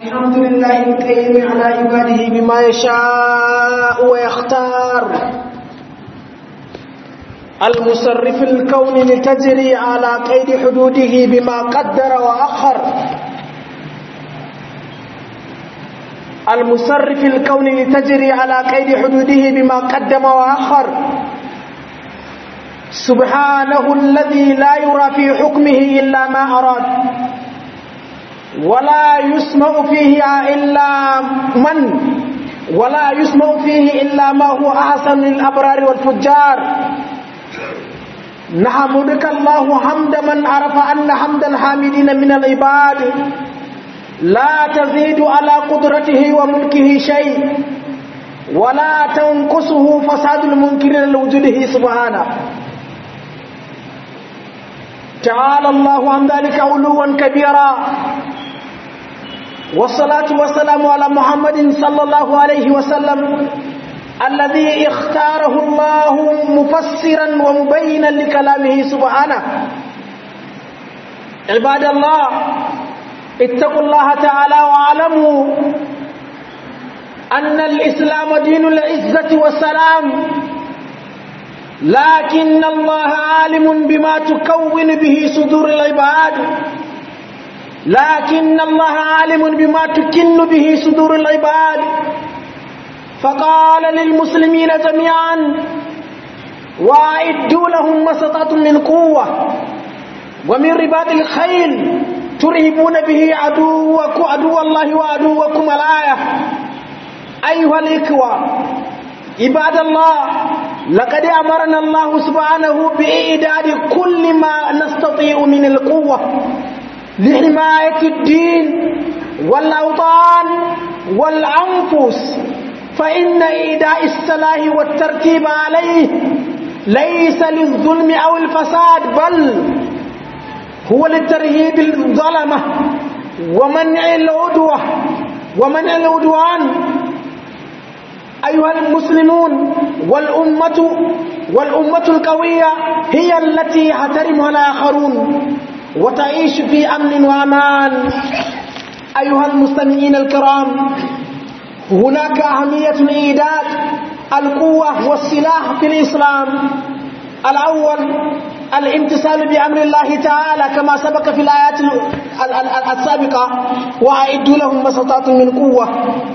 الحمد لله الكريم على عباده بما يشاء ويختار المصرف الكون لتجري على قيد حدوده بما قدر وأخر المصرف الكون لتجري على قيد حدوده بما قدم وأخر سبحانه الذي لا يرى في حكمه إلا ما أراد ولا يسمع فيه إلا من ولا يسمع فيه إلا ما هو أحسن للأبرار والفجار نحمدك الله حمد من عرف أن حمد الحامدين من العباد لا تزيد على قدرته وملكه شيء ولا تنقصه فساد المنكرين لوجوده سبحانه تعالى الله عن ذلك علوا كبيرا والصلاة والسلام على محمد صلى الله عليه وسلم الذي اختاره الله مفسرا ومبينا لكلامه سبحانه عباد الله اتقوا الله تعالى واعلموا أن الإسلام دين العزة والسلام لكن الله عالم بما تكون به صدور العباد لكن الله عالم بما تكن به صدور العباد فقال للمسلمين جميعا واعدوا لهم ما استطعتم من قوة ومن رباط الخيل ترهبون به عدوكم عدو الله وعدوكم الآية أيها الإخوة عباد الله لقد أمرنا الله سبحانه بإعداد كل ما نستطيع من القوة لحماية الدين والأوطان والأنفس فإن إيداء السلاح والترتيب عليه ليس للظلم أو الفساد بل هو للترهيب الظلمة ومنع العدوة ومنع العدوان أيها المسلمون والأمة والأمة القوية هي التي يحترمها الآخرون وتعيش في أمن وأمان أيها المستمعين الكرام هناك أهمية إيداد القوة والسلاح في الإسلام الأول الامتثال بأمر الله تعالى كما سبق في الآيات السابقة وأعدوا لهم ما استطعتم من قوة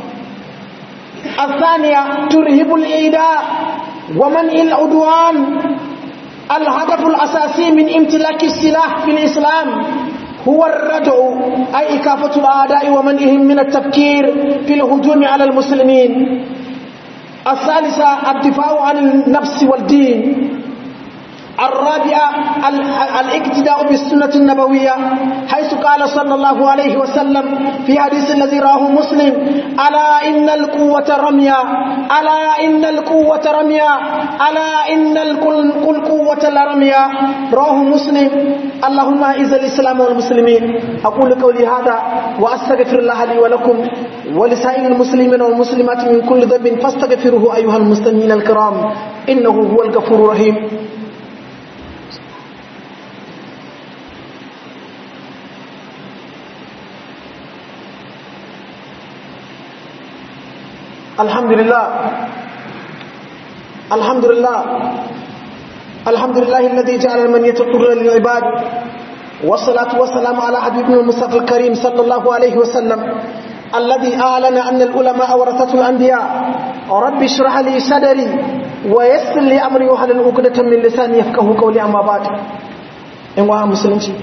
الثانية ترهب الإيداء ومنع العدوان الهدف الأساسي من امتلاك السلاح في الإسلام هو الردع أي إكافة الأعداء ومنعهم من التفكير في الهجوم على المسلمين الثالثة الدفاع عن النفس والدين الرابعة الاقتداء بالسنة النبوية حيث قال صلى الله عليه وسلم في حديث الذي راه مسلم ألا إن القوة رميا ألا إن القوة رميا ألا إن القوة لرميا راه مسلم اللهم أعز الإسلام والمسلمين أقول قولي هذا وأستغفر الله لي ولكم ولسائر المسلمين والمسلمات من كل ذنب فاستغفروه أيها المستمعين الكرام إنه هو الغفور الرحيم الحمد لله الحمد لله الحمد لله الذي جعل من يتقر للعباد والصلاة والسلام على حبيبنا المصطفى الكريم صلى الله عليه وسلم الذي أعلن أن العلماء ورثة الأنبياء رب اشرح لي صدري ويسر لي أمري وحلل عقدة من لساني يفقه قولي أما بعد إن وها مسلمتي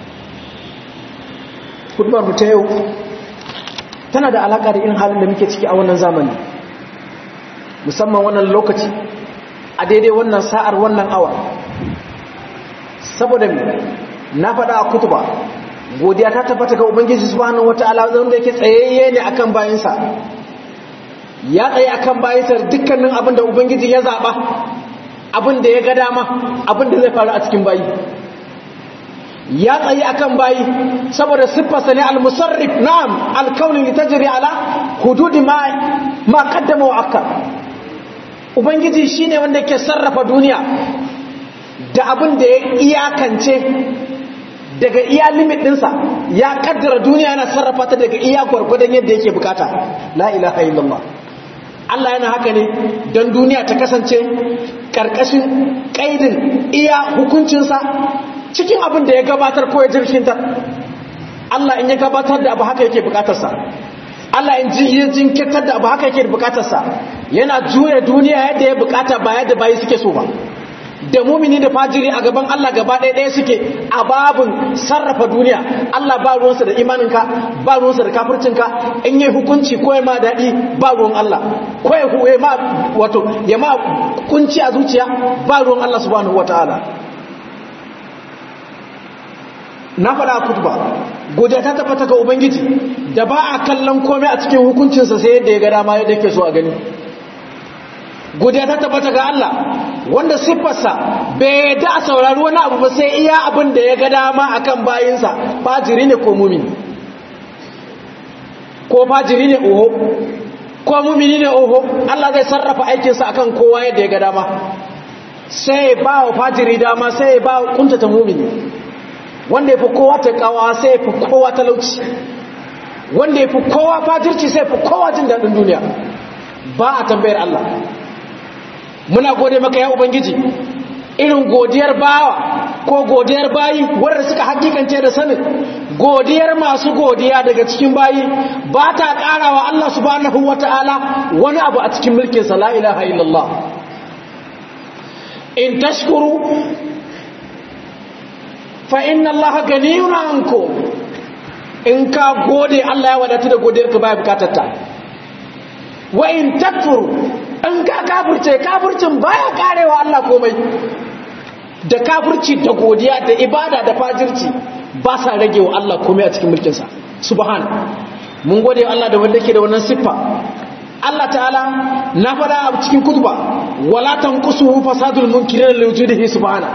خطبة متيو tana da alaƙa da irin halin da muke ciki a wannan zamani musamman wannan lokaci a daidai wannan sa'ar wannan awa saboda na faɗa a kutuba godiya ta tabbata ga ubangiji subhanahu wata'ala wanda yake tsayayye ne akan bayansa ya tsaye akan bayansa dukkanin abin da ubangiji ya zaɓa abin da ya ga dama abin da zai faru a cikin bayi ya tsayi akan bayi saboda siffarsa ne al-musarrif na'am al-kaunin litajri ala hududi ma ma qaddama wa akkar ubangiji shine wanda yake sarrafa duniya da abin da ya iyakance daga iya limit ɗinsa ya kaddara duniya yana sarrafa ta daga iya gwargwadon yadda yake bukata la ilaha illallah Allah yana haka ne don duniya ta kasance ƙarƙashin ƙaidin iya hukuncinsa cikin abin da ya gabatar ko ya jirkinta Allah in ya gabatar da abu haka yake bukatarsa Allah in ji jinkirtar da abu haka yake bukatarsa yana juya duniya yadda ya bukata ba yadda bayi suke so ba da mumini da fajiri a gaban Allah gaba ɗaya ɗaya suke a babin sarrafa duniya Allah ba ruwansa da imaninka ba ruwansa da kafircinka in yi hukunci ko ya ma daɗi ba ruwan Allah ko ya ma wato ya ma kunci a zuciya ba ruwan Allah subhanahu wataala na faɗa kutuba godiya ta tabbata ga ubangiji da ba a kallon komai a cikin hukuncinsa sai yadda ya ga dama yadda yake so a gani godiya ta tabbata ga Allah wanda siffarsa bai da a saurari wani abu ba sai iya abin da ya ga dama akan bayinsa fajiri ne ko mumini ko fajiri ne oho ko mumini ne oho Allah zai sarrafa aikinsa akan kowa yadda ya ga dama sai ba wa fajiri dama sai ba wa kuntata mumini wanda ya fi kowa ta kawa sai ya fi kowa talauci wanda ya fi kowa fajirci sai ya fi kowa jin daɗin duniya ba a tambayar Allah muna gode maka ya ubangiji irin godiyar bawa ko godiyar bayi wadda suka hakikance da sanin godiyar masu godiya daga cikin bayi ba ta karawa Allah subhanahu wata'ala wani abu a cikin mulkinsa la ilaha illallah in tashkuru fa inna Allah ganiyun ankum in ka gode Allah ya wadatu da godiyar ka baya bukatar ta wa in takfuru in ka kafirce kafircin baya karewa Allah komai da kafirci da godiya da ibada da fajirci ba sa rage wa Allah komai a cikin mulkinsa subhan mun gode wa Allah da wanda ke da wannan siffa Allah ta'ala na fada a cikin kutuba wala tanqusuhu fasadul munkirin li wujudihi subhana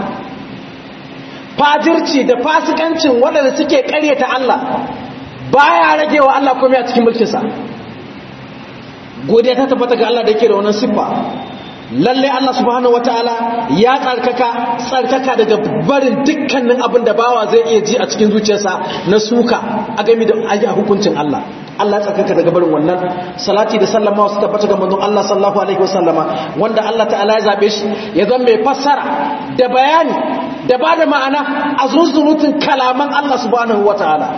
fajirci da fasikancin waɗanda suke ƙaryata Allah baya rage wa Allah komai a cikin mulkinsa godiya ta tabbata ga Allah da yake da wannan siffa lalle Allah subhanahu wataala ya tsarkaka tsarkaka daga barin dukkanin abin da bawa zai iya ji a cikin zuciyarsa na suka a game da ayi hukuncin Allah Allah ya tsarkaka daga barin wannan salati da sallama su tabbata ga manzon Allah sallallahu alaihi wasallama wanda Allah ta'ala ya zabe shi ya zama mai fassara da bayani da ba da ma'ana a zunzurutun kalaman Allah subhanahu wataala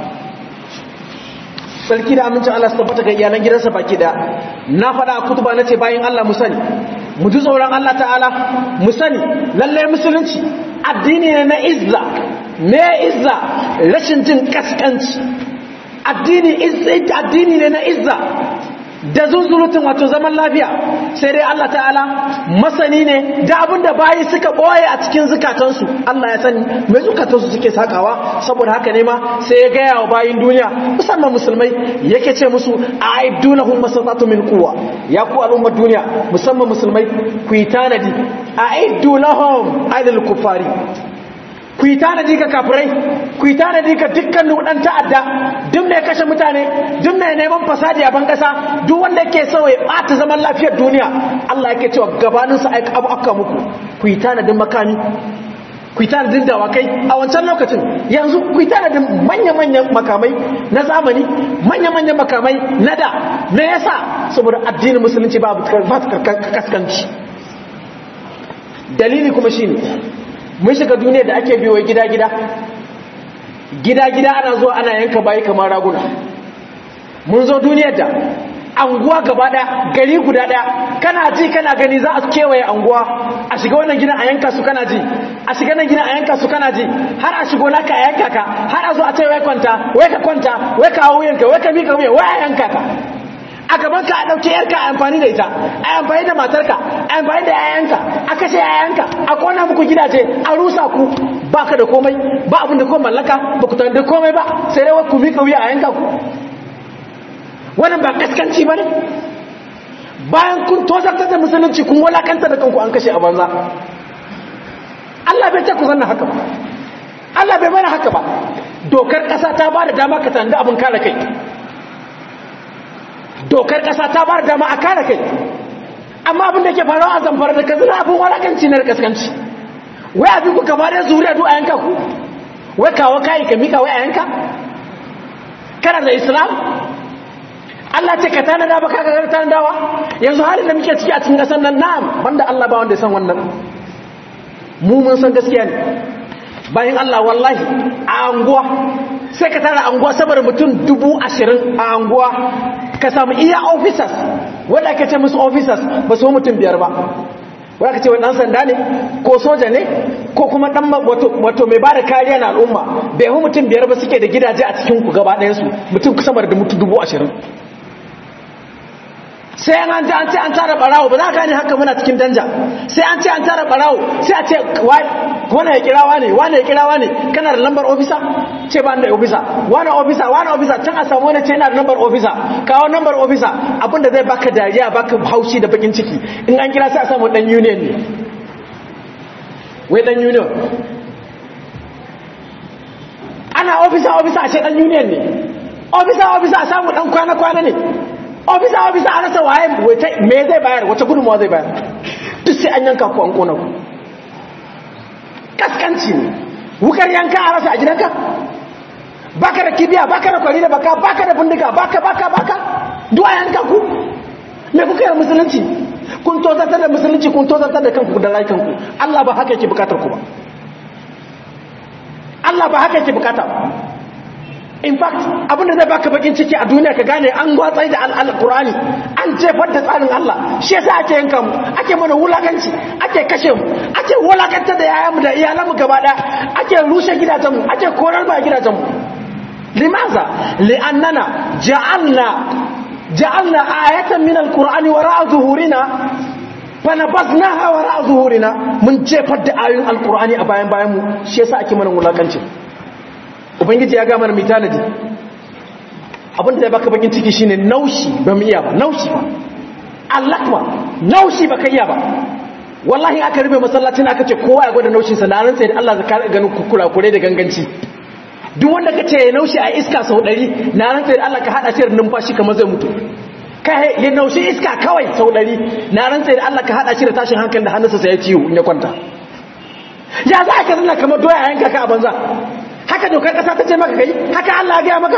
sarki da amincin Allah su tabbata ga iyalan gidansa baki da na faɗa kutuba na ce bayan Allah mu sani mu ji tsoron Allah ta'ala mu sani lallai musulunci addini ne na izza me izza rashin jin kaskanci addini addini ne na izza da zunzurutun wato zaman lafiya sai dai Allah ta'ala masani ne da abinda bayi suka boye a cikin zukatansu Allah ya sani mai zukatansu suke sakawa saboda haka ne ma sai ya gaya wa bayin duniya musamman musulmai yake ce musu aidunahum masatatu min quwwa ya ku al'ummar duniya musamman musulmai ku yi tanadi aidunahum aidul kufari ku yi tanadi ga kafirai ku yi tanadi ga dukkanin ɗan ta'adda duk mai kashe mutane duk mai neman fasadi a ban ƙasa duk wanda yake so ya ɓata zaman lafiyar duniya Allah yake cewa gabaninsa aika abu aka muku ku yi tanadin makami ku yi tanadin dawakai a wancan lokacin yanzu ku yi tanadin manya-manyan makamai na zamani manya-manyan makamai na da me yasa saboda addinin musulunci ba kaskanci dalili kuma shine mun shiga duniyar da ake biyo gida-gida gida-gida ana zuwa ana yanka bayi kamar raguna mun zo duniyar da anguwa gaba daya gari guda daya kana ji kana gani za a kewaye anguwa a shiga wannan gina a yanka su kana ji a shiga nan gina a yanka su kana ji har a shigo naka a yanka ka har a zo a ce wai kwanta wai ka kwanta wai ka hawo yanka wai ka mika wuya wai a yanka ka a gaban ka a ɗauke yarka a amfani da ita a amfani da matarka a amfani da yayanka a kashe yayanka a kona muku gidaje a rusa ku ba ka da komai ba abin da kuma mallaka ba ku da komai ba sai dai ku miƙa wuya a yanka ku wannan ba kaskanci ba ne bayan kun tozartar da musulunci kun walakanta da kanku an kashe a banza Allah bai ce ku zanna haka ba Allah bai mana haka ba dokar ƙasa ta ba da dama ka tanda abin kare kai dokar ƙasa ta ba da dama a kare kai amma abin da ke faruwa a zamfara da kazina abin walakanci na kaskanci wai abin ku gaba da zuriya duk a yanka ku wai kawo kayi ka mika wai a yanka kana da islam Allah ce ka tanada ba ka ga tanadawa yanzu halin da muke ciki a cikin kasar nan na'am banda Allah ba wanda ya san wannan mu mun san gaskiya ne bayan Allah wallahi a anguwa sai ka tara anguwa saboda mutum dubu ashirin a anguwa ka samu iya officers wanda ake ce musu officers ba su mutum biyar ba wanda ka ce wani ɗan sanda ne ko soja ne ko kuma ɗan wato mai ba da kariya na al'umma bai hu mutum biyar ba suke da gidaje a cikin ku gaba ɗayansu mutum sama da mutum dubu ashirin sai an ji an ce an tara barawo ba za ka ne haka muna cikin danja sai an ce an tara barawo sai a ce wane ya kirawa ne wane ya kirawa ne kana da lambar ofisa ce ba da ofisa wane ofisa wane ofisa can a samu wani ce yana da lambar ofisa kawo lambar ofisa abinda zai baka dariya baka haushi da bakin ciki in an kira sai a samu dan union ne wai dan union ana ofisa ofisa a ce dan union ne ofisa ofisa a samu dan kwana-kwana ne ofisa ofisa a rasa waye me zai bayar wace gudunmawa zai bayar duk sai an yanka ku an kona ku kaskanci ne wukar yanka a rasa a gidanka baka da kibiya baka da kwari da baka baka da bindiga baka baka baka duk a yanka ku me kuka yi musulunci kun tozartar da musulunci kun tozartar da kanku da rayukanku Allah ba haka yake bukatar ku ba Allah ba haka yake bukata in fact abinda zai baka bakin ciki a duniya ka gane an gwatsai da alkur'ani an jefar da tsarin Allah shi yasa ake yanka mu ake mana wulakanci ake kashe mu ake wulakantar da yayanmu da iyalanmu gaba daya ake rushe gidajenmu ake korar ba gidajenmu limaza li'annana ja'alna ja'alna ayatan min alqur'ani wara'a zuhurina fanabaznaha wara'a zuhurina mun jefar da ayoyin alqur'ani a bayan bayan mu shi yasa ake mana wulakanci ubangiji ya gama mai tanadi abinda zai baka bakin ciki shine naushi ba mu iya ba naushi ba allakma naushi ba ka iya ba wallahi aka rufe masallacin aka ce kowa ya gwada naushin sa na sai da Allah zaka ganin kukura kure da ganganci duk wanda ka ce ya naushi a iska sau ɗari na sai da Allah ka hada shi da numfashi kamar zai mutu ka ya naushi iska kawai sau ɗari na sai da Allah ka hada shi da tashin hankali da hannunsa sai ya ciwo in ya kwanta ya za ka zana kamar doya yanka ka a banza haka dokar kasa ta ce maka kai haka Allah ya gaya maka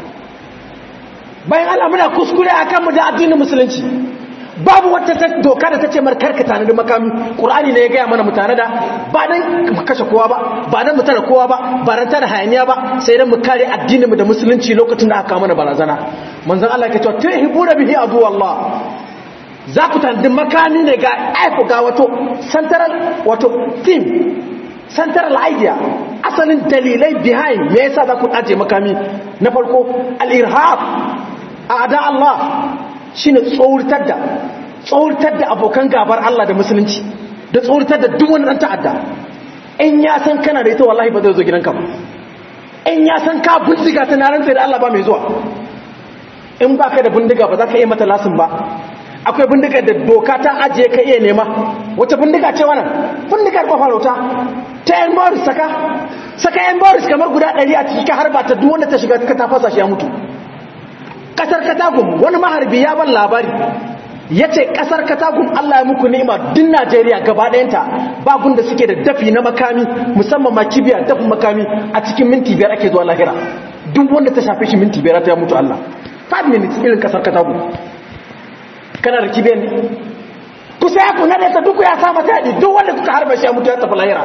bayan Allah muna kuskure akan mu da addinin musulunci babu wata doka da ta ce markar ka tanadi makami qur'ani ne ya gaya mana mutane da ba dan mu kashe kowa ba ba dan mu tare kowa ba ba dan tare hayaniya ba sai dan mu kare addinin mu da musulunci lokacin da aka mana barazana manzon Allah ya ce tuhibuna bihi adu Allah za ku tanadi makami ne ga aifu ga wato central wato team central idea asalin dalilai behind me yasa za ku aje makami na farko al-irhab a'da Allah shine tsauritar da tsauritar da abokan gabar Allah da musulunci da tsauritar da duk wani dan ta'adda in ya san kana da ita wallahi ba zai zo gidanka ba in ya san ka bindiga ta naran sai da Allah ba mai zuwa in baka da bindiga ba za ka iya mata lasin ba akwai bindigar da doka ta ajiye ka iya nema wata bindiga ce wannan bindigar kwafarauta ta yan boris saka saka yan boris kamar guda ɗari a ciki ka harba ta duk wanda ta shiga ka ta fasa shi ya mutu kasar katagum wani maharbi ya ban labari ya ce kasar katagum allah ya muku ni'ima din najeriya gaba ɗayanta babun da suke da dafi na makami musamman ma kibiya dafin makami a cikin minti biyar ake zuwa lahira duk wanda ta shafe shi minti biyar ta ya mutu allah 5 minutes irin kasar katagum kana da kibiyar ne kusa ya kuna da ta duk ya sa mata yaɗi duk wanda kuka harba shi ya mutu ya tafi lahira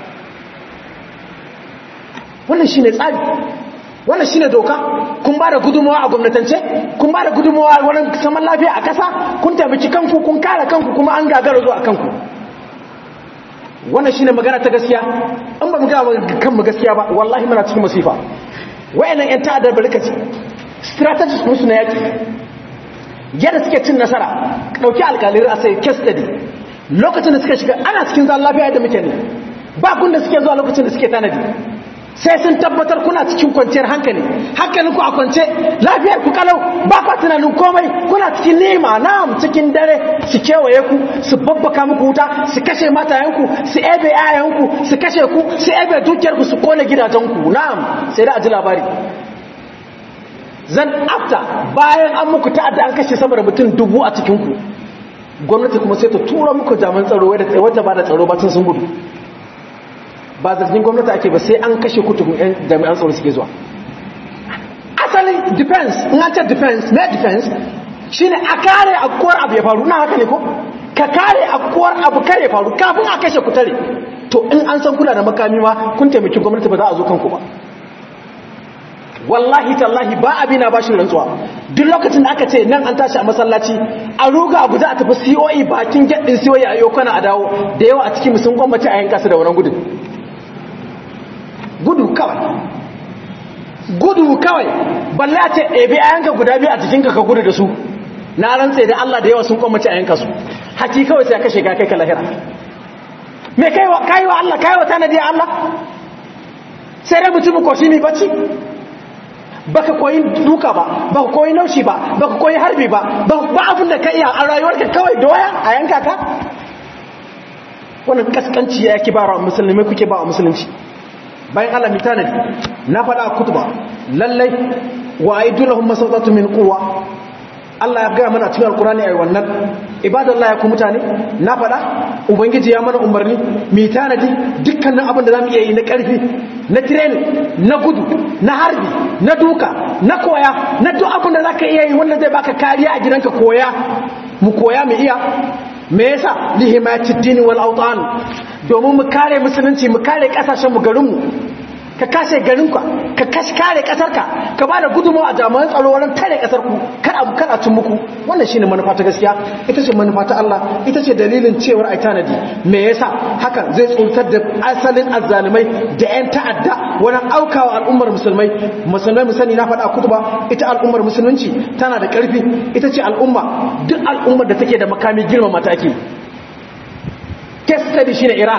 wannan shine tsari wannan shine doka kun ba da gudunmawa a gwamnatance kun ba da gudunmawa wurin saman lafiya a ƙasa kun taimaki kanku kun kare kanku kuma an gagara zuwa kanku wannan shine magana ta gaskiya in ba mu ga kanmu gaskiya ba wallahi muna cikin masifa wayannan yan ta'addar barkaci strategies musu na yaki yadda suke cin nasara ɗauki alƙalin a sai case study lokacin da suka shiga ana cikin zan lafiya da muke ne ba kun da suke zuwa lokacin da suke tanadi sai sun tabbatar kuna cikin kwanciyar hankali hankalin ku a kwance lafiyar ku kalau ba kwa tunanin komai kuna cikin nema na'am cikin dare su kewaye ku su babbaka muku wuta su kashe matayenku su ebe yayanku su kashe ku su ebe dukiyarku su kone gidajenku na'am sai da a ji labari zan afta bayan an muku ta'adda an kashe sama da mutum dubu a cikinku gwamnati kuma sai ta tura muku jaman tsaro wadda ba da tsaro ba sun gudu ba zargin gwamnati ake ba sai an kashe kutubun yan jami'an tsaro suke zuwa asali defense in an ce defense na defense shine a kare akuwar abu ya faru na haka ne ko ka kare akuwar abu kare ya faru kafin a kashe kutare to in an san kula da makami ma kun taimaki gwamnati ba za a zo kanku ba wallahi tallahi ba abina ba shi rantsuwa duk lokacin da aka ce nan an tashi a masallaci a ruga abu za a tafi COE bakin gaddin COE a yokana a dawo da yawa a cikin sun gwamnati a yanka su da wannan gudun gudu kawai gudu kawai balle a ce ɗebe a yanka guda biyu a jikinka ka gudu da su na rantse da Allah da yawa sun gwamnati a yanka su haki kawai sai ka shiga kai ka lahira me kai wa kai wa Allah kai wa tanadi Allah sai dai mutum ko shi ne bacci baka koyi duka ba baka koyi naushi ba baka koyi harbi ba ba abin da ka iya a rayuwarka kawai doya a yanka ka wannan kaskanci ya yake ba wa musulmi kuke ba wa musulunci bayan Allah mi tanadi na faɗa a kutuba lallai wa aidulahum masawtatu min quwwa Allah ya gaya mana cikin alkurani ayi wannan ibadallah ya ku mutane na faɗa ubangiji ya mana umarni mi tanadi dukkanin abin da zamu iya yi na ƙarfi na training na gudu na harbi na duka na koya na duk abin da zaka iya yi wanda zai baka kariya a gidanka koya mu koya mu iya me yasa lihimayatid dini wal awtan domin mu kare musulunci mu kare kasashen mu garin mu ka kashe garinka ka kashi kare kasarka ka ba da gudunmawa a jami'an tsaro wurin kare kasarku kar abu kar a tun muku wannan shine manufa ta gaskiya ita ce manufa ta Allah ita ce dalilin cewar ai tanadi me yasa haka zai tsuntar da asalin azzalumai da yan ta'adda wurin aukawa al'ummar musulmai musulmai mu sani na faɗa kutuba ita al'ummar musulunci tana da ƙarfi ita ce al'umma duk al'ummar da take da makami girma mataki case study shine Iran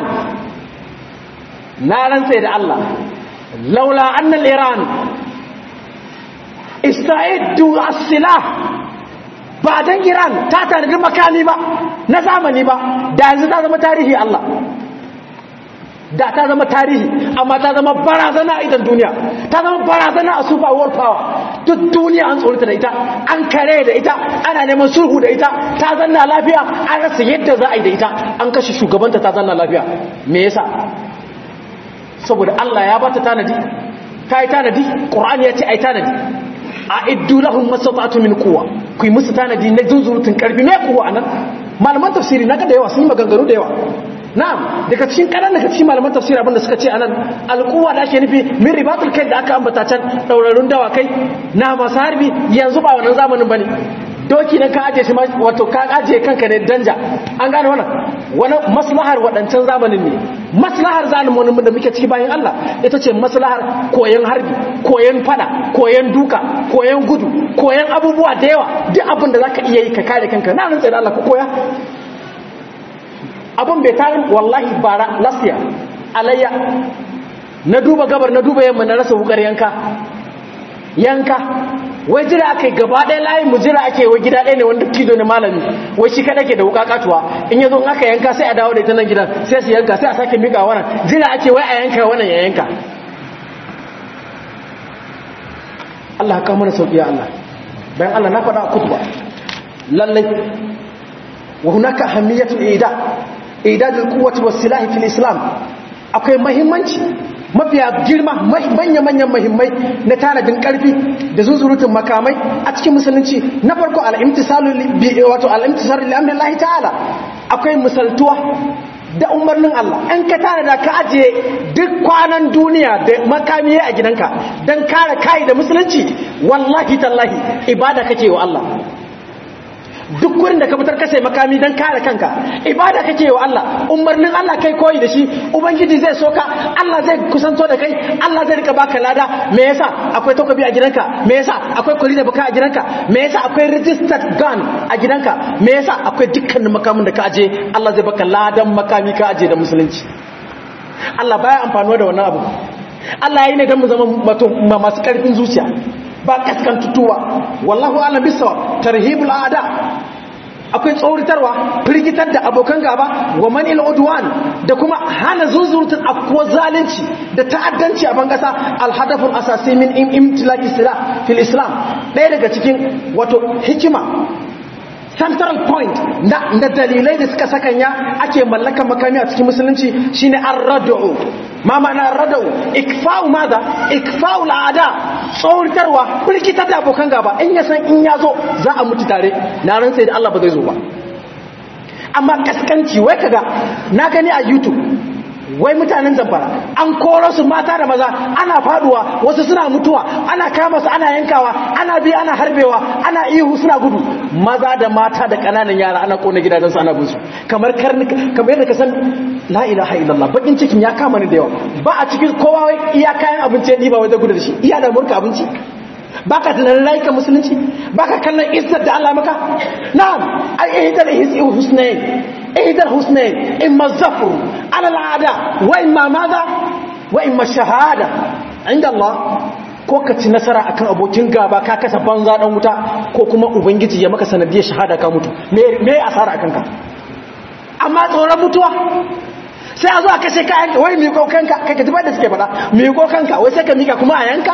na rantse da Allah لولا أن الإيران استعدوا السلاح بعدين إيران تاتا نجم مكاني با نزامني با دا yanzu ta zama tarihi Allah da ta zama tarihi amma ta zama barazana a idan duniya ta zama barazana a super world power duk duniya an tsorita da ita an kare da ita ana neman sulhu da ita ta zanna lafiya an rasa yadda za a yi da ita an kashe shugabanta ta zanna lafiya me yasa saboda Allah ya bata tanadi ta yi tanadi ƙur'ani ya ce a yi tanadi a iddu lahun masatatu min kuwa ku yi musu tanadi na zunzurutun ƙarfi ne kuwa a nan malaman tafsiri na da yawa sun yi maganganu da yawa na'am daga cikin kanan daga cikin malaman tafsiri abinda suka ce anan alquwa da ake nufi min ribatul kai da aka ambata can daurarun dawakai na masu harbi yanzu ba wannan zamanin bane doki nan ka aje shi wato ka aje kanka ne danja an gane wannan wani maslahar wadancan zamanin ne maslahar zalimin da muke ciki bayan Allah ita ce maslahar koyon harbi koyon fada koyon duka koyon gudu koyon abubuwa da yawa duk abin da zaka iya yi ka kare kanka na nan tsaye da Allah ka koya abin bai tarin wallahi bara last year alayya na duba gabar na duba yamma na rasa wukar yanka yanka wai jira aka yi gaba ɗaya layin mu jira ake wai gida ɗaya ne wanda kido ne malami wai shi kaɗa ke da wuka katuwa in yazo aka yanka sai a dawo da ita nan gidan sai su yanka sai a sake mika wannan jira ake wai a yanka wannan ya yanka Allah ka mana sauki ya Allah bayan Allah na faɗa a kutuba lallai wa hunaka ahamiyatul ida idadul quwwati was silahi fil islam akwai muhimmanci mafiya girma manya-manyan mahimmai na tanadin karfi da zuzurutun makamai a cikin musulunci na farko al'imtisalu wato al'imtisalu li'amrillahi ta'ala akwai misaltuwa da umarnin Allah an ka tanada ka ajiye duk kwanan duniya da makamiye a gidanka don kare kai da musulunci wallahi tallahi ibada kake wa Allah duk gurin da ka fitar kasai makami don kare kanka ibada kake wa Allah umarnin Allah kai koyi da shi ubangiji zai soka Allah zai kusanto da kai Allah zai rika baka lada me yasa akwai takobi a gidanka me yasa akwai kuri da baka a gidanka me yasa akwai registered gun a gidanka me yasa akwai dukkanin makamin da ka aje Allah zai baka ladan makami ka aje da musulunci Allah baya amfanuwa da wannan abu Allah ya yi ne don mu zama masu karfin zuciya ba kaskantutuwa wallahu alam bisawa tarhibul aada akwai tsauritarwa firgitar da abokan gaba wa manil udwan da kuma hana zuzurtun afkuwa zalunci da ta'addanci a bangasa alhadaful asasi min imtilaki sila fil islam ɗaya daga cikin wato hikima central point na, na dalilai da suka sakanya ake mallakan makami a cikin musulunci shine ar-rad'u ma ma'ana ar-rad'u ikfa'u madha ikfa'u al'ada tsauritarwa birkitar da abokan gaba in ya san in ya zo za a mutu tare na rantsa da Allah ba zai zo ba amma kaskanci wai kaga na gani a youtube wai mutanen zamfara an koro su mata da maza ana faduwa wasu suna mutuwa ana kama su ana yankawa ana bi ana harbewa ana ihu suna gudu maza da mata da kananan yara ana kona gidajen su ana bin su kamar karnuka kamar yadda ka san la ilaha illallah bakin cikin ya kama ni da yawa ba a cikin kowa wai iya kayan abinci ya diba wai da gudu da shi iya da murka abinci baka tunanin rayukan musulunci baka kallon izzar da Allah maka na'am ai ihdal husnayn ihdal husnayn imma zafru ala al'ada wa imma madha wa imma shahada inda Allah ko ka ci nasara akan abokin gaba ka kasa banza dan wuta ko kuma ubangiji ya maka sanadiyar shahada ka mutu me me asara akan ka amma tsoron mutuwa sai a zo a kashe kayan wai mai kokanka kai ka ji ba da suke faɗa mai kokanka wai sai ka mika kuma a yanka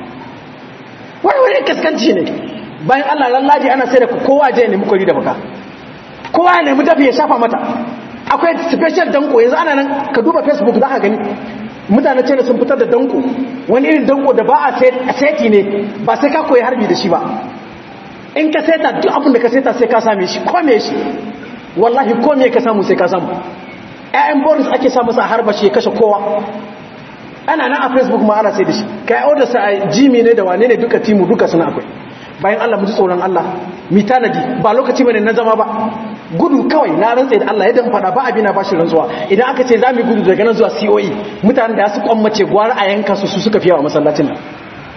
wani wani kaskanci ne bayan Allah lallaji ana sai da kowa je nemi kwari da baka kowa ya nemi dafi ya shafa mata akwai special danko yanzu ana nan ka duba facebook za ka gani mutane ce sun fitar da danko wani irin danko da ba a seti ne ba sai ka koyi harbi da shi ba in ka seta duk abin da ka seta sai ka same shi kome shi wallahi kome ka samu sai ka samu ƴaƴan boris ake sa masa a harba shi ya kashe kowa ana nan a facebook ma ana sai da shi kai order sa a jimi ne da wane ne duka timu duka suna akwai bayan Allah mu ji tsoron Allah mi tanadi ba lokaci bane na zama ba gudu kawai na rantsa da Allah yadda fada ba abina ba shi rantsuwa idan aka ce zamu gudu daga nan zuwa COE mutanen da su kwammace gwara a yanka su su suka fiyawa masallacin nan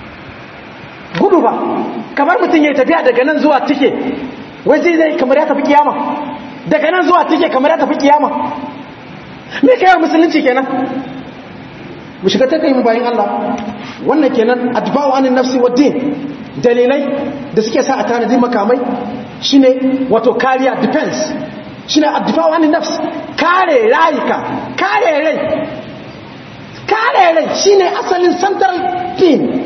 gudu ba kamar mutum ya tafiya daga nan zuwa tike wai zai zai kamar ya tafi kiyama daga nan zuwa tike kamar ya tafi kiyama me kai musulunci kenan mu shiga ta kai mu bayan Allah wannan kenan adba'u anin nafsi wa din dalilai da suke sa a tanadi makamai shine wato kariya defense shine adba'u anin nafs kare rayuka kare rai kare rai shine asalin central theme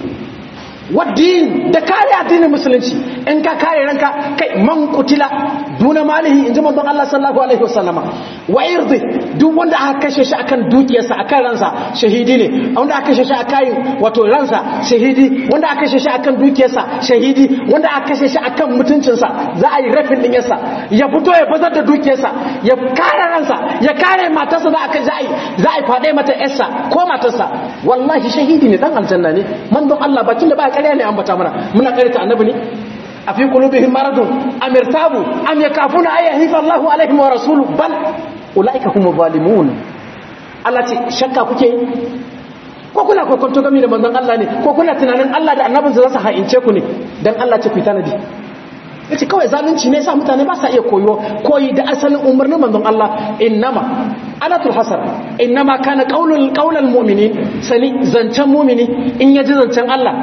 waddin da kare addinin musulunci in ka kare ranka kai man kutila duna malihi in ji manzon Allah sallallahu alaihi wasallama wa irdi duk wanda aka kashe shi akan dukiyarsa akan ransa shahidi ne wanda aka kashe shi akan wato ransa shahidi wanda aka kashe shi akan dukiyarsa shahidi wanda aka kashe shi akan mutuncinsa za a yi rafin din yarsa ya fito ya bazar da dukiyarsa ya kare ransa ya kare matarsa za a za a yi za a fade mata yarsa ko matarsa wallahi shahidi ne dan aljanna ne manzon Allah bakin da ba ƙarya ne ambata mana muna karanta annabi ne a fi qulubihim maradun am irtabu am yakafuna ay yahifa Allahu alaihim wa rasuluhu bal ulaika humu zalimun Allah ce shakka kuke ko kuna kokonto game da manzon Allah ne ko kuna tunanin Allah da annabinsa za su ha'ince ku ne dan Allah ce ku tanadi yace kawai zalunci ne sa mutane ba sa iya koyo koyi da asalin umarnin manzon Allah innama anatul hasar innama kana qaulul qaulul mu'minin sani zancan mu'mini in yaji zancan Allah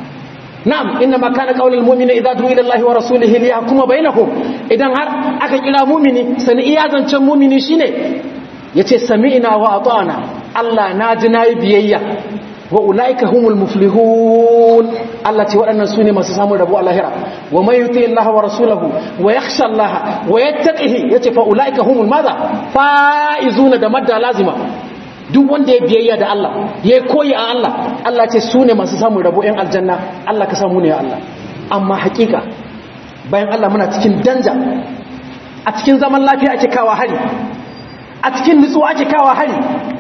na'am innama kana qaulul mu'mini idza du'a ila Allah wa rasulihi liyahkuma bainahum idan har aka kira mu'mini sani iya zancan mu'mini shine yace sami'na wa ata'na Allah naji nayi biyayya wa ulaika humul muflihun Allah ce waɗannan su ne masu samun rabo a lahira wa mai yuti Allah wa rasulahu wa yakhsha Allah wa yattaqihi yace fa ulaika humul madha faizuna da madda lazima duk wanda ya biyayya da Allah ya koyi a Allah Allah ce su ne masu samun rabo ɗan aljanna Allah ka samu ne ya Allah amma hakika bayan Allah muna cikin danja a cikin zaman lafiya ake kawa hari a cikin nutsuwa ake kawa hari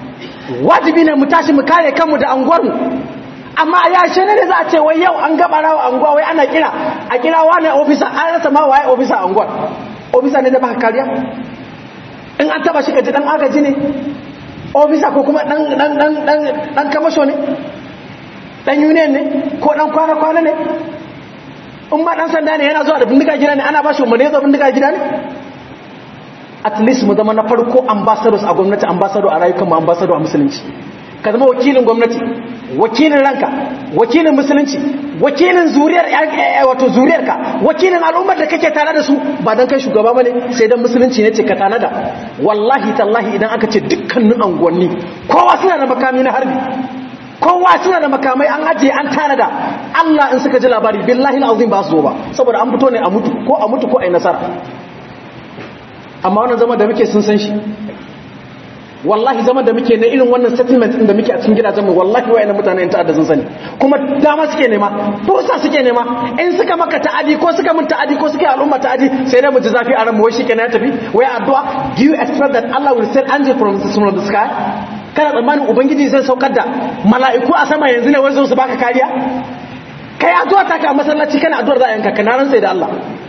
wajibi ne mu tashi mu kare kanmu da anguwarmu amma ya shi ne za a ce wai yau an gaba rawa anguwa wai ana kira a kira wani ofisa an rasa ma waye ofisa a anguwar ofisa ne da baka kariya in an taba shi ka ji dan agaji ne ofisa ko kuma dan dan dan dan dan kamasho ne dan union ne ko dan kwana kwana ne in ma dan sanda ne yana zuwa da bindiga gida ne ana ba shi umarni ya zo bindiga gida ne at least mu zama na farko ambassadors a gwamnati ambassador a rayukan mu ambassador a musulunci ka zama wakilin gwamnati wakilin ranka wakilin musulunci wakilin zuriyar wato zuriyarka wakilin al'ummar da kake tare da su ba dan kai shugaba bane sai dan musulunci ne ce ka tanada wallahi tallahi idan aka ce dukkanin anguwanni kowa suna da makami na harbi kowa suna da makamai an ajiye an tanada Allah in suka ji labari billahi alazim ba su zo ba saboda an fito ne a mutu ko a mutu ko a yi nasara amma wannan zama da muke sun san shi wallahi zama da muke na irin wannan settlement din da muke a cikin gidajen mu wallahi wayannan mutanen ta'adda sun sani kuma dama suke nema fursa suke nema in suka maka ta'adi ko suka mun ta'adi ko suka yi al'umma ta'adi sai dai mu ji zafi a ran mu wai shikenan ya tafi wai addu'a do you expect that Allah will send angel from the, from the sky kana tsammanin ubangiji zai saukar da mala'iku a sama yanzu ne wai su baka kariya kai addu'a ta ka masallaci kana addu'ar za a yanka kana ran sai da Allah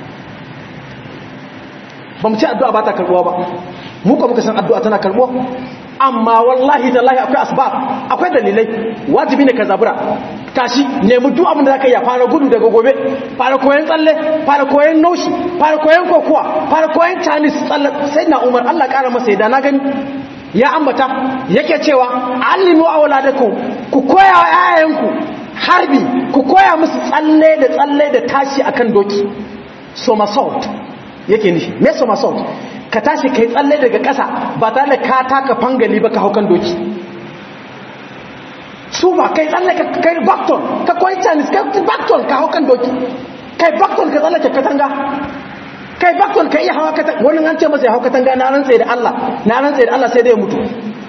ba mu ci addu'a ba ta karbuwa ba mu ko muka san addu'a tana karbuwa amma wallahi tallahi akwai asbab akwai dalilai wajibi ne ka zabura tashi nemi duk abin da zaka yi fara gudu daga gobe fara koyon tsalle fara koyon naushi fara koyon kokuwa fara koyon tennis tsalle sai na umar Allah kara masa yadda na gani ya ambata yake cewa allimu auladakum ku koya wa yayanku harbi ku koya musu tsalle da tsalle da tashi akan doki somersault yake nishi me somersault ka tashi kai tsalle daga ƙasa ba tare da ka taka fangali ba ka hau kan doki su ba kai tsalle ka kai bakton ka koyi chinese kai bakton ka hau kan doki kai bakton ka tsalle ka katanga kai bakton ka iya hawa katanga wani an ce masa ya hau katanga na rantsa da Allah na rantsa da Allah sai dai ya mutu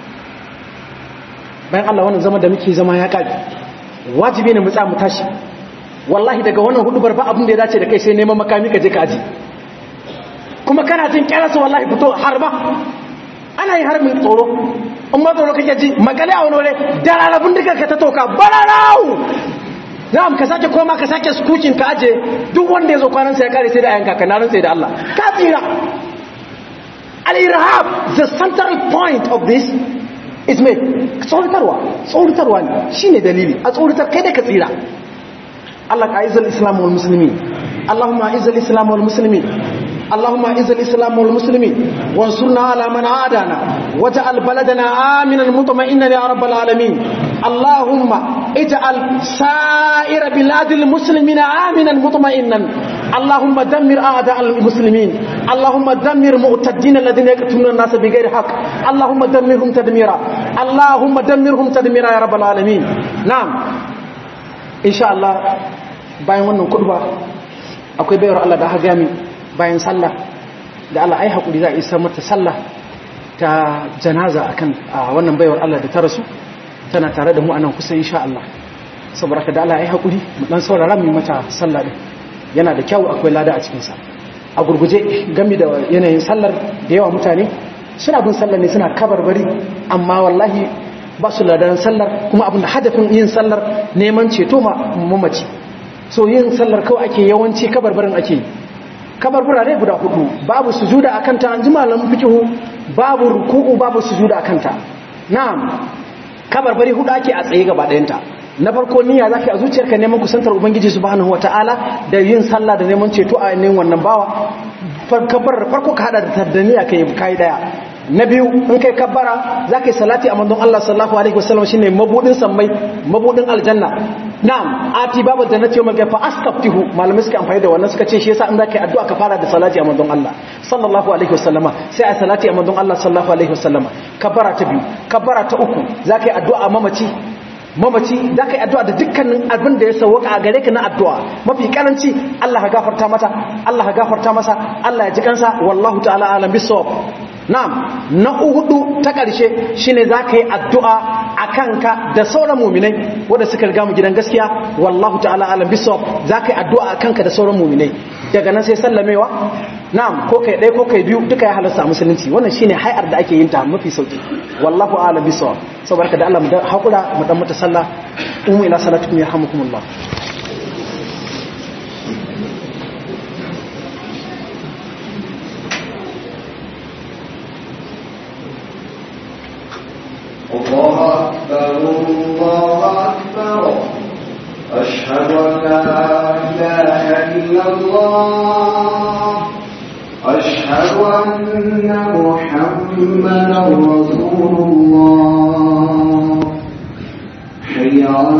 bayan Allah wannan zama da muke zama ya kage wajibi ne mu tsaya mu tashi wallahi daga wannan hudubar ba abin da ya dace da kai sai neman makami ka je ka aji kuma kana jin kyararsa wallahi fito harba ana yi harbin tsoro in ma tsoro kake ji makale a wani wale dararrabin duka ka ta toka bararau na'am ka sake koma ka sake skukin ka aje duk wanda ya zo kwanansa ya kare sai da ayanka ka narin sai da Allah ka tsira al-irhab the central point of this is me tsoratarwa tsoratarwa ne shine dalili a tsoratar kai da ka tsira Allah ka aizal islam wal muslimin Allahumma aizal islam wal muslimin اللهم اعز الاسلام والمسلمين وانصرنا على من عادانا واجعل بلدنا امنا مطمئنا يا رب العالمين اللهم اجعل سائر بلاد المسلمين امنا مطمئنا اللهم دمر اعداء المسلمين اللهم دمر معتدين الذين يقتلون الناس بغير حق اللهم دمرهم تدميرا اللهم دمرهم تدميرا يا رب العالمين نعم ان شاء الله bayan wannan kurba akwai bayar Allah da ha gami bayan sallah da Allah ai hakuri za a isa mata sallah ta janaza akan wannan baiwar Allah da ta rasu tana tare da mu anan kusa insha Allah saboda ka da Allah ai hakuri mu dan saurara mu mata sallah din yana da kyau akwai lada a cikin sa a gurguje gami da yanayin sallar da yawa mutane suna bin sallar ne suna kabarbari amma wallahi ba su ladan sallar kuma abin da hadafin yin sallar neman ceto ma mamaci so yin sallar kawai ake yawanci kabarbarin ake yi kabarbura ne guda hudu babu sujuda a kanta an ji malamin fikihu babu ruku'u babu sujuda a kanta na'am kabarbari hudu ake a tsaye gaba ɗayanta na farko niyya zaka a zuciyarka neman kusantar ubangiji subhanahu wataala da yin sallah da neman ceto a neman wannan bawa kabbar farko ka hada da tardaniya kai kai daya na biyu in kai kabbara za ka yi salati a manzon Allah sallallahu alaihi wasallam shine mabudin sammai mabudin aljanna na'am ati babu jannati yawmal qiyamah fa astaftihu malamai suka amfani da wannan suka ce shi yasa in za ka yi addu'a ka fara da salati a manzon Allah sallallahu alaihi wasallama sai a salati a manzon Allah sallallahu alaihi wasallama kabbara ta biyu kabbara ta uku za ka yi addu'a mamaci mamaci za ka yi addu'a da dukkanin abin da ya sauwaka a gare ka na addu'a mafi karanci Allah ka gafarta mata Allah ka gafarta masa Allah ya ji kansa wallahu ta'ala alam bisawab na'am na hudu ta ƙarshe shine za ka yi addu'a a kanka da sauran muminai wanda suka riga mu gidan gaskiya wallahu ta'ala alam bisawab za ka yi addu'a a kanka da sauran muminai daga nan sai sallamewa na'am ko kai ɗaya ko kai biyu duka ya halasta a musulunci wannan shine hayar da ake yin ta mafi sauki wallahu a'lam bisawab saboda da Allah mu hakura mu dan mata sallah umu ila salatukum yarhamukumullah الله أكبر الله أكبر أشهد أن لا إله إلا الله أشهد أن محمدا رسول الله